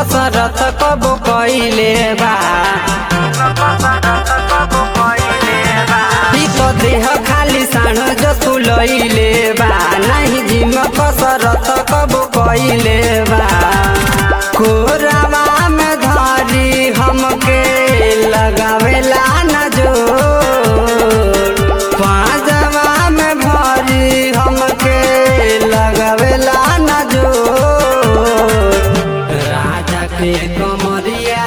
कसरत कब कइले बा ई तो देह खाली साँझ जसु लइले बा नाही जिम कसरत कब कइले बा कोरावा में धरी हमके लगावेला न जोर पाजवा में भरी हमके लगावेला न जोर राजा के कमरिया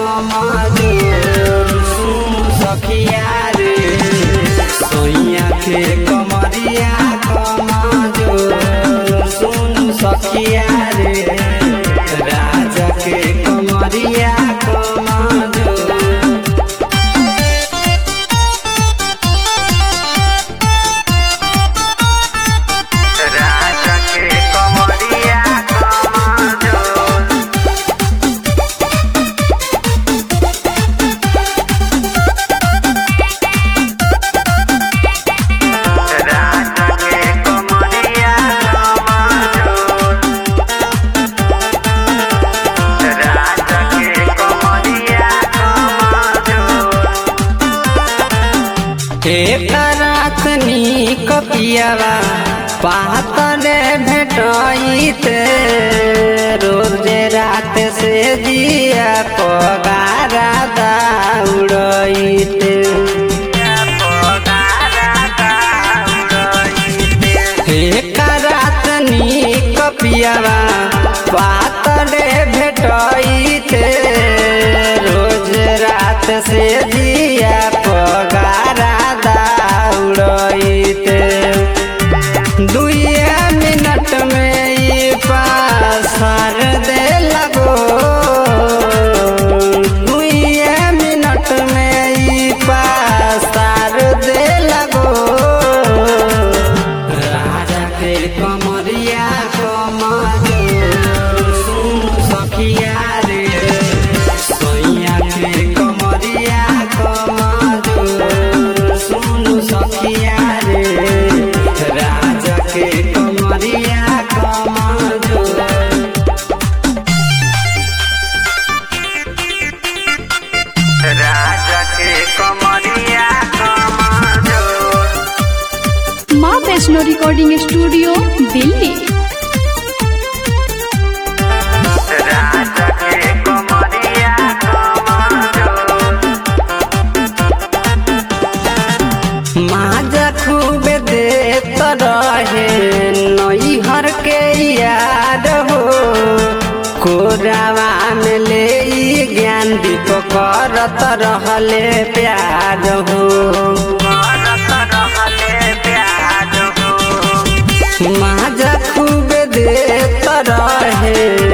कमजोर सुन सखिया रे सोइया के कमरिया कमजोर सुन सखिया रे राजा के कमरिया कमजोर राजा के कमरिया कमजोर राजा के कमरिया कमजोर राजा के कमरिया कमजोर एक रात नीक पियावा पातरे भेटैते रोजे रात से जिया पगारा दौड़ैते एक रात नीक पियावा पातरे भेटैते रोज रात से जिया पगारा दौड़ैते दुए मिनट में ई पासर दे लगो दुए मिनट में ई पासर दे लगो राजा के कमरिया कमजोर सुन सखिया रे सोइया के कमरिया कमजोर सुन सखिया रे राजा के कमरिया कमजोर राजा के कमरिया कमजोर माँ वैष्णो रिकॉर्डिंग स्टूडियो दिल्ली राजा के कमरिया कमजोर माजा खूब देत रहे नैहर के याद हो कोरावा में ले ई ज्ञान दीप करत रहले प्यार हो करत रहले प्यार हो माजा खूब देत रहे